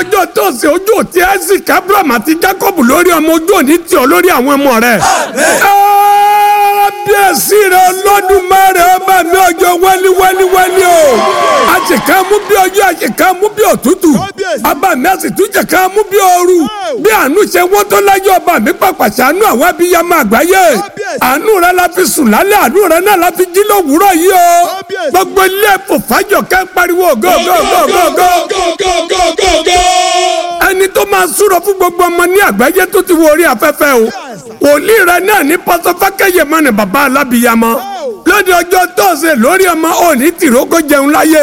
ọjọ́ tóòsì ojú òtí isaac abraham àti jacob lórí ọmọ ojú òní tì ọ́ lórí àwọn ọmọ rẹ̀. kábíyèsí rẹ̀ Olódùmarè ọba mi ọjọ́ wẹ́lí wẹ́lí wẹ́lí o. àṣekà mú bí ọjọ́ àṣekà mú bí òtútù. ọba mi àṣetúnjẹ ká mú bí ooru. bí àánú ṣe wọ́n tó láyé ọba mi pàpà ṣàánú àwọn abiyamọ àgbáyé. àánú rẹ̀ la fi sùn lálẹ́ àánú rẹ̀ náà la fi jí lówùúrọ̀ yìí o. gbogbo ilé ẹ̀fọ́ fàájọ ká ń pariwo go go go go go ẹni tó máa súrọ fún gbogbo ọmọ ní àgbáyé tó ti wo orí afẹ́fẹ́ o wòlíì rẹ náà ní pásọfákẹ́yẹ mọ́ ni bàbá alábìyamọ lóde ọjọ́ tọ́sẹ̀ lórí ọmọ òní tìrókò jẹun láyé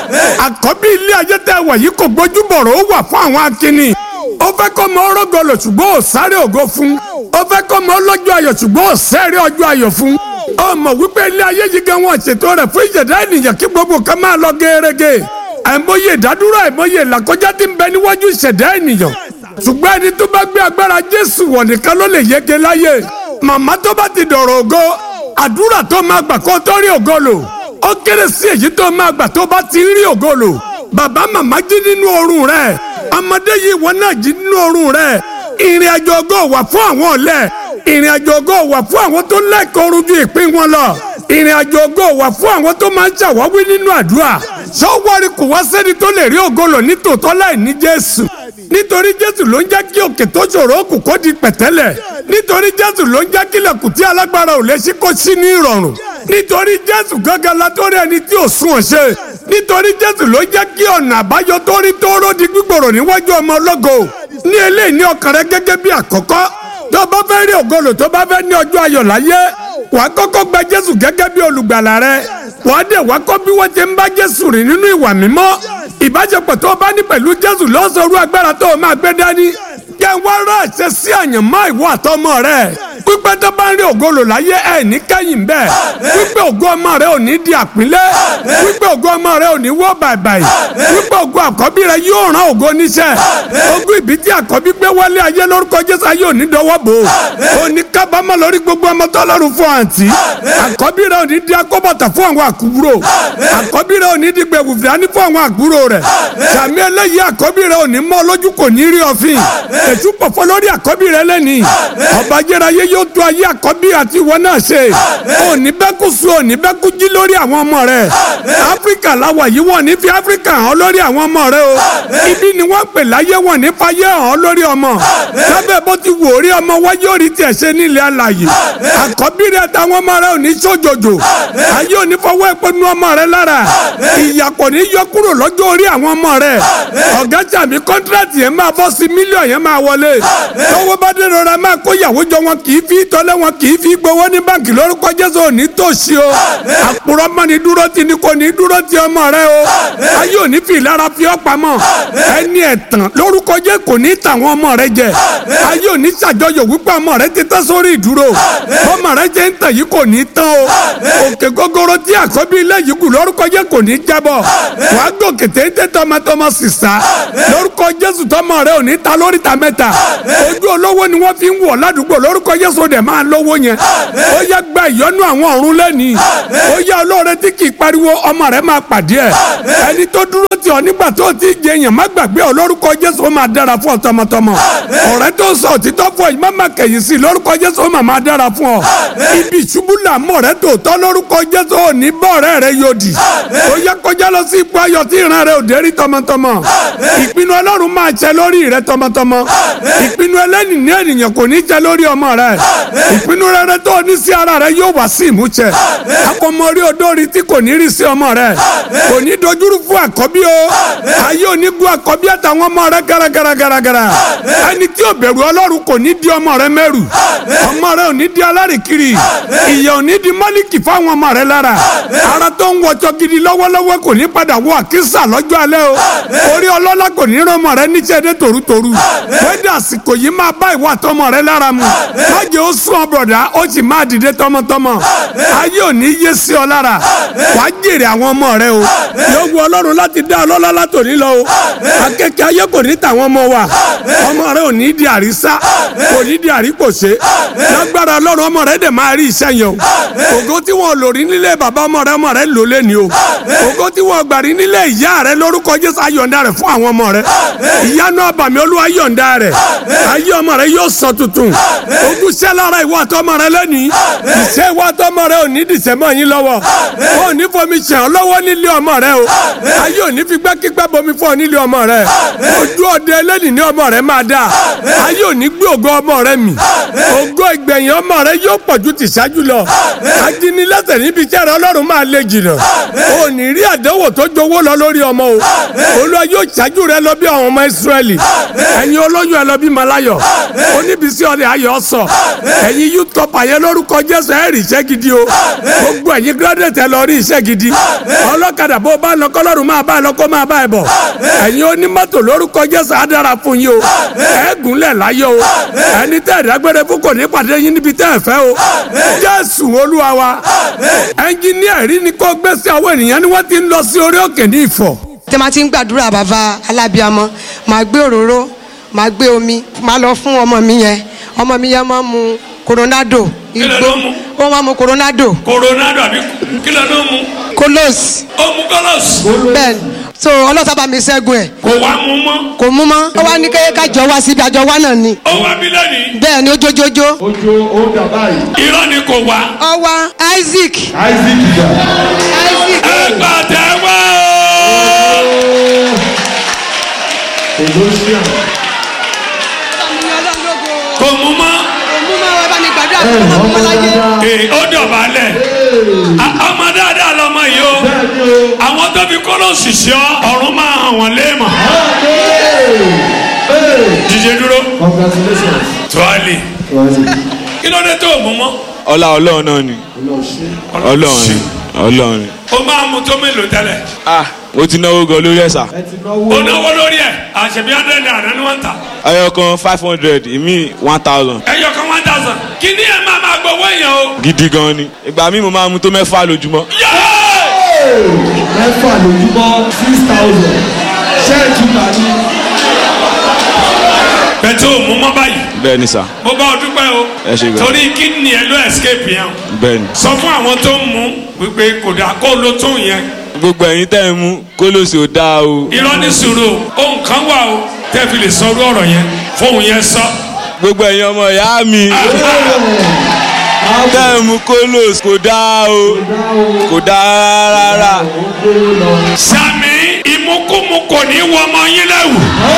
àkọ́bí ilé ayé tẹ́ wà yìí kò gbójúbọ̀rọ̀ ó wà fún àwọn akínní ó fẹ́ kọ́ mọ ọrọ́gọlọ̀ ṣùgbọ́n ò sáré ògo fún ó fẹ́ kọ́ mọ ọlọ́jọ́ ayọ̀ ṣùgbọ́n ò sẹ́rẹ̀ ọjọ́ ayọ̀ fún ọmọ wípé ilé ayé yìí gan wọn ṣètò rẹ̀ fún ìjẹ̀dá ènìyàn kí gbogbo kan máa lọ gẹ́rẹ́gẹ́ àìmọye ìdádúró àìmọye ìlàkọjá tí ń bẹ níwájú ìṣẹ̀dá ènìyàn ṣùgbọ́n ẹni tó bá gbé agbára jésù wọ̀ nìkan ló lè yege láyé màmá tó bá ti dọ̀rọ̀ ògo àdúrà tó máa gbà kó tó rí ògo lò ó kéré sí èyí tó máa gbà tó bá ti rí ògo lò bàbá màmá jí nínú oorun rẹ̀ ọmọdé yìí wọn náà jí nínú oorun rẹ̀ ìrìn àjò ògo wà fún àwọn ọ̀lẹ ìrìn àjò ògo wà fún àwọn tó lẹ́kọ̀ọ́ rújú ìpín wọn lọ ìrìn àjò ògo wà fún àwọn tó máa ń ṣàwáwí nínú àdúrà sọ́wọ́rì kò wá sẹ́ni tó lè rí ògo lò ní tòótọ́ láì ní jésù nítorí jésù ló ń jẹ́ kí òkè tó ṣòro kù kó di pẹ̀tẹ́lẹ̀ nítorí jésù ló ń jẹ́ kí ilẹ̀kùn tí alágbára ò lè ṣí kó ṣí ní ìrọ̀rùn nítorí jésù gángan la tó rí ẹni tí ò sún ọ̀ṣẹ́ nítorí jésù ló ń jẹ́ kí ọ̀nà àbáyọ tó rí tóóró di gbígbòrò níwájú ọmọ ológo ní eléyìí ní ọkàn rẹ gẹ́gẹ́ bí àkọ́kọ́ tó bá fẹ́ rí ògo lò tó bá fẹ́ ní ọjọ́ ayọ̀ láyé wàá kọ́kọ́ gba jésù gẹ́gẹ́ bí olùgbàlà rẹ wàá dẹ̀ wá kọ́ bí wọ́n ti ń bá jésù rìn nínú ìwà mímọ́ ìbáṣepọ̀ tó o bá ní pẹ̀lú jésù lọ́sọ̀rọ̀ agbára tó o máa gbé dání jẹ́ wá rà ṣe sí àyànmọ́ ìwọ àtọmọ rẹ pípẹ́ tó bá ń rí ògo lò láyé ẹ̀ ní kẹ́yìn bẹ́ẹ̀ pípẹ́ ògo ọmọ rẹ ò ní di àpínlẹ̀ pípẹ́ ògo ọmọ rẹ ò ní wọ́ bàìbàì pípẹ́ ògo àkọ́bí rẹ yóò rán ògo níṣẹ́ ogún ìbí tí àkọ́bí gbé wálé ayé lórúkọ jésù ayé ò ní dọwọ́ bò ó ní kábàámọ̀ lórí gbogbo ọmọ tọ́lọ́run fún àǹtí àkọ́bí rẹ ò ní di akóbọ̀tà fún àwọn àkúrò àkọ́bí rẹ ò ní di gbẹ̀wù fìdání fún àwọn àkúrò rẹ sàmì eléyìí àkọ́bí rẹ ò ní mọ́ lójú kò ní rí ọ̀fìn èṣù pọ̀fọ́ lórí àkọ́bí rẹ lẹ́nìí ọba jẹ́ráyé yóò tó ayé àkọ́bí àti ìwọ náà ṣe òní bẹ́ẹ̀ kú sùn òní bẹ́ẹ̀ kú jí lórí àwọn ọmọ rẹ áfíríkà làwà yìí wọ́n ní fi áfíríkà hàn lórí àwọn ọmọ rẹ o ibi ni wọ́n pè láyé wọ́n ní fayé hàn lórí ọmọ lábẹ́ bó ti wò orí ọmọ wáyé orí tiẹ̀ ṣe nílẹ̀ alàyè àkọ́bí rẹ táwọn ọmọ rẹ ò ní sójòjò ayé ò ní fọwọ́ epo nu ọmọ rẹ lára ìyà kò ní yọ kúrò lọ́jọ́ orí àwọn ọmọ rẹ ọ̀gá sàmì kọ́ńtíráàtì yẹn máa bọ́ sí mílíọ̀nù yẹn máa wọlé tọwọ́ bá dé rọra máa kó yàwó jọ wọn kì í fi tọ́lẹ̀ wọn kì í fi gbowó ní báńkì lórúkọ jésù òní tòṣì o àpòrọ̀ mọ́ ni dúró ti ni kò ní dúró ti ọmọ rẹ o ayé òní fi ìlara fi ọ́ pamọ́ ẹni ẹ̀tàn lórúkọ jẹ́ kò ní tàwọn ọmọ rẹ jẹ ayé òní ṣàjọyọ̀ wípé ọmọ rẹ ti tán sórí ìdúró ọmọ rẹ jẹ́ ń tàn yìí kò ní tán o òkè gógóró tí àkọ́bí ilé yìí kù lórúkọ jẹ́ kò ní jábọ̀ wàá gòkè téńté tọmọtọmọ sísá lórúkọ jésù tọmọ rẹ ò ní ta lórí ta mẹ́ta ojú olówó ni wọ́n fi ń wọ̀ ládùúgbò lórúkọ jésù dẹ̀ máa lówó yẹn ó yẹ gba ìyọ́nú àwọn ọ̀run lẹ́nìí ó yẹ olóore tí kì í pariwo ọmọ rẹ máa pàdé ẹ̀ ẹni tó dúró tì ọ́ nígbà tó ti jẹ èèyàn má gbàgbé ọ lórúkọ jésù ó máa dára fún ọ tọmọtọmọ ọ̀rẹ́ tó sọ òtítọ́ fún ọ yìí má má kẹ̀yìn sí lórúkọ jésù ó máa máa dára fún ọ ibi ìṣubú làmọ́ rẹ tòótọ́ lórúkọ jésù ò ní bọ́ ọ̀rẹ́ rẹ yòdì ó yẹ kọjá lọ sí ipò ayọ̀ tí ìran rẹ ò dé rí tọmọtọmọ ìpinnu ọlọ́run máa ṣẹ lórí rẹ tọmọtọmọ ìpinnu ẹlẹ́ni ní ènìyàn kò ní ṣẹ lórí ọmọ rẹ ìpinnu rere tó ní sí ara rẹ yóò wá sí ìmúṣẹ akọmọ orí odórí tí kò ní rí sí ọmọ rẹ kò ní dojúrú fún àkọ́bí o ayé ò ní gun àkọ́bí àtàwọn ọmọ rẹ garagaragara ẹni tí ò bẹ̀rù ọlọ́run kò ní di ọmọ rẹ mẹ́rù ọmọ rẹ ò ní di alárìkiri ìyà ò ní di mọ́líkì fáwọn ọmọ rẹ lára ara tó ń wọjọ gidi lọ́wọ́lọ́wọ́ kò ní padà wọ àkísà lọ́jọ́ alẹ́ o orí ọlọ́lá kò ní rán ọmọ rẹ níṣẹ́ dé torutoru wẹ́dà àsìkò yìí máa bá ìwà àtọmọ rẹ lára mu májè ó sún ọ bọ̀dá ó sì máa dìde tọmọtọmọ ayé ò ní yé sí ọ lára wàá jèrè àwọn ọmọ rẹ o yóò wu ọlọ́run láti dá ọlọ́lá látòní lọ o akẹ́kẹ́ ayé kò kò ní tàwọn ọmọ wa ọmọ rẹ ò ní di àrísá kò ní di àríkòṣe lágbára ọlọ́run ọmọ rẹ dẹ̀ máa rí iṣẹ́ yẹn o ògo tí wọn lò rí nílé bàbá ọmọ rẹ ọmọ rẹ lò lé ní o ògo tí wọn gbà rí nílé ìyá rẹ lórúkọ jésù ayọ̀ǹda rẹ fún àwọn ọmọ rẹ ìyanu àbàmì olúwa yọ̀ǹda rẹ ayé ọmọ rẹ yóò sọ tuntun ogún ṣẹ́ lára ìwọ àtọmọ rẹ lẹ́nìí ìṣe ìwọ àtọmọ rẹ ò ní dìṣẹ́ mọ́ yín lọ́wọ́ wọn ò ní fomi ṣẹ̀ ọ́ lọ́wọ́ nílé ọmọ rẹ o ayé ò ní fi gbẹ́kígbẹ́ bomi fún ọ nílé ọmọ rẹ ojú ọdẹ ẹlẹ́nìí ní ọmọ rẹ máa dáa ayé ò ní gbé ògo ọmọ rẹ mì ògo ìgbẹ̀yìn ọmọ rẹ yóò pọ̀ ju tìṣáájú lọ ajínilẹ́sẹ̀ níbi iṣẹ́ rẹ ọlọ́run máa lè jìnnà ò ní rí àdánwò tó jowó lọ lórí ọmọ o olúwa yóò ṣáájú rẹ lọ bí àwọn ọmọ ìsírẹ́lì ẹ̀yin olóyún ẹ lọ bí malayọ oníbísí ọ̀rẹ́ ayọ̀ sọ ẹ̀yin youth cup àyẹ lórúkọ jésù ẹ̀ rí iṣẹ́ gidi o gbogbo ẹ̀yin graduate ẹ lọ rí iṣẹ́ gidi ọlọ́kadà bó bá lọ kọ́lọ́run máa bá ẹ lọ kó máa bá ẹ bọ̀ ẹ̀yin onímọ́tò lórúkọ jésù á dára fún yín o ẹ gúnlẹ̀ láyọ̀ o ẹni tẹ́ ẹ̀dágbére fún kò ní pàdé yín níbi tẹ́ ẹ fẹ́ o jésù olúwa wa ẹnjìníà rí ni kó gbé sí àwọn ènìyàn ni wọ́n ti ń lọ sí orí òkè ní ìfọ̀ tí ma ti ń gbàdúrà bàbá alábíàmọ màá gbé òróró màá gbé omi màá lọ fún ọmọ mi yẹn ọmọ mi yẹn máa mu coronado Kí ló igbó ló mu? ó máa mu coronado coronado àbí kí ló ló mu kolos ó mu kọlọs bẹ́ẹ̀ so ọlọ́sà bá mi ṣẹ́gun ẹ̀ kò wá mu mọ́ kò mú mọ́ ó wá ní kéye kájọ wá síbi àjọ wá náà ni ó wá bí lónìí bẹ́ẹ̀ ni ó jójójó ojo ó dà báyìí irọ́ ni kò wá ó wá isaac isaac ìjà isaac ẹ pàtẹ́wọ́ colossian kò mu mọ́ kò mú mọ́ ẹ bá mi gbàdúrà fún ọmọ mi láyé ee ó dọ̀bálẹ̀ A- ọmọ dáadáa lọmọ yìí o bẹ́ẹ̀ni o àwọn tó fi kọlọsì sí ọ ọ̀run máa hàn wọ́n léèmọ̀ jíjẹ dúró congratulations tuwali kí ló dé tó o mú mọ́ ọlá ọlọ́run náà ni ọlọ́run ni ọlọ́run ni. o máa mu tó mélòó tẹ́lẹ̀ ah mo ti náwó gan lórí ẹ̀sà ẹ ti náwó o náwó lórí ẹ̀ àṣẹbí hundred naira ni wọ́n ń tà ẹyọ kan five hundred ìmí one thousand ẹyọ kan one thousand kí ni ẹ máa máa gbowó èèyàn o. gidi gan ni ìgbà míì mo máa mu tó mẹ́fà lójúmọ́. Yéé! mẹ́fà lójúmọ́ six thousand ṣẹ́ẹ̀tì tàbí bẹ̀tẹ̀ o mú mọ́ báyìí bẹ́ẹ̀ ni sà mo bá ọ dúpẹ́ o Ẹ ṣé gan. torí kí ni ẹ ló escape yẹn o bẹ́ẹ̀ ni. sọ fún àwọn tó ń mú wípé kò dáa kó ló tó yẹn gbogbo ẹ̀yin tẹ́ ẹ mú kólóòsì ò dáa o irọ́ ní sùúrù o ohun kan wà o tẹ́ fi lè sọ orú ọ̀rọ̀ yẹn fóun yẹn sọ. gbogbo ẹ̀yin ọmọ ìyá mi tẹ́ ẹ mú kólóòsì kò dáa o kò dáa rárá. sami ìmúkúmu kò ní wọ ọmọ yín lẹ́wù.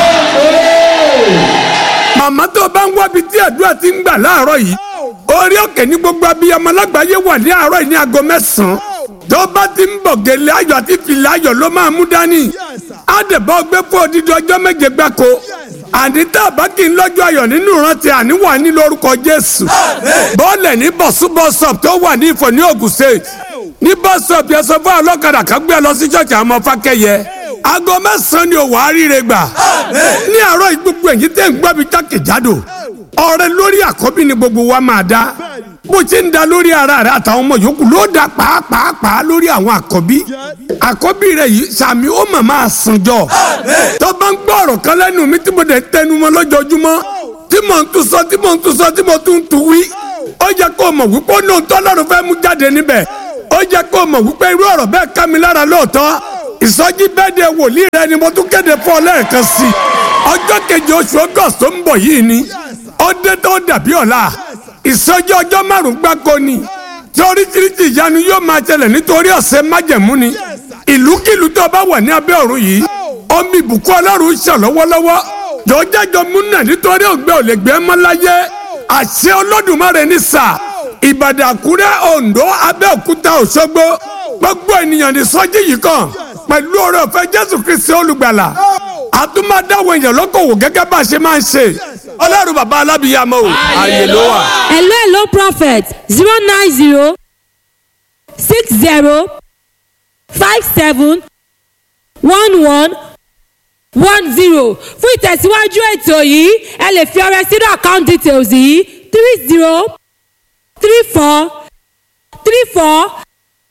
màmá tó bá ń wábi tí àdúrà ti ń gbà láàárọ̀ yìí orí òkè ní gbogbo abiyamọ lágbàáyé wà ní àárọ̀ yìí ní aago mẹ́sàn-án tó bá ti ń bọ̀ gèlè ayọ̀ àti fìlà ayọ̀ ló máa mú dání àdèbọ̀ gbé fún odidi ọjọ́ méje gbáko àní tá a bá kí n lọ́jọ́ ayọ̀ nínú ìrántí àníwá ní lórúkọ Jésù bọ́ọ̀lẹ̀ ní bọ̀súbọ̀sọ̀p tó wà ní Ifọ̀ ní Ògùn State ní bọ́sọ̀p yẹn sọ fún ọlọ́kadà kan gbé ẹ lọ sí ṣọ́ọ̀ṣì àwọn ọmọ fákẹ́yẹ aago mẹ́sàn-án ni òwò àríire gbà ní àárọ̀ yìí gbogbo ẹ̀yìn tẹ́ ń gbọ́ mi jákèjádò ọrẹ lórí àkọ́bí ni gbogbo wa máa dá bó ṣe ń da lórí ara rẹ àtàwọn ọmọ yòókù ló dá pàápàá lórí àwọn àkọ́bí àkọ́bí rẹ yìí sàmì ó mà máa sànjọ tó bá ń gbọ́ ọ̀rọ̀ kan lẹ́nu mi tí mo dẹ̀ tẹnu mọ́ lójoojúmọ́ tí mò ń tún sọ tí mò ń tún sọ tí mo tún ń tún wí ó yẹ kó o mọ̀ wípé ó ní ohun tọ́lọ́run fẹ́ mú jáde níbẹ̀ ó yẹ kó o mọ̀ wípé irú ọ̀rọ̀ bẹ́ẹ̀ ká mi lára lóòótọ́ ìsọjí bẹ́ẹ̀ de wòlíì rẹ ni mo tún kéde fún ọ lẹ́ẹ̀kan sí i ọjọ́ keje oṣù august tó ń bọ̀ yìí ni ó dé tó dàbí ọ̀la ìsọjí ọjọ́ márùn-ún gbáko ni tí oríṣiríṣi ìyanu yóò máa ṣẹlẹ̀ nítorí ọ̀sẹ̀ májẹ̀mú ni ìlúkìlú tó bá wà ní abẹ́ ọ̀run yìí omi ìbùkún ọlọ́run ṣàn lọ́wọ́lọ́wọ́ jọjájọ múnà nítorí ògbẹ́ ò lè gbé mọ́ láyé àṣẹ olódùmarè ní sà ìbàdàn àkúrẹ́ oǹdó abẹ́òkúta òṣogbo gbogbo ènìyàn ní sọ́jí yìí kan pẹ̀lú oore ọ̀fẹ́ jésù kristi olùgbàlà àtúmọ̀dáwọ̀ èèyàn lókòwò gẹ́gẹ́ bá a ṣe máa ń ṣe ọlọ́run bàbá alábìyàmọ́ o ààyè ló wà. hello hello prophet zero nine zero six zero five seven one one one zero fún ìtẹ̀síwájú ètò yìí ẹ lè fi ọrẹ sínú account details yìí three zero three four three four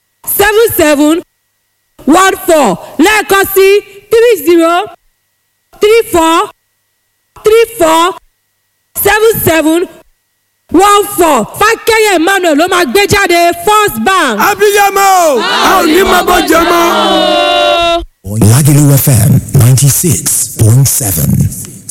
seven seven one four lẹ́ẹ̀kan sí three zero three four three four seven seven one four fákẹ́yẹ̀ emmanuel ló máa gbé jáde first bank. abiyamọ o a ò ní máa bọ́ jẹ mọ́. Lagelu FM 96.7.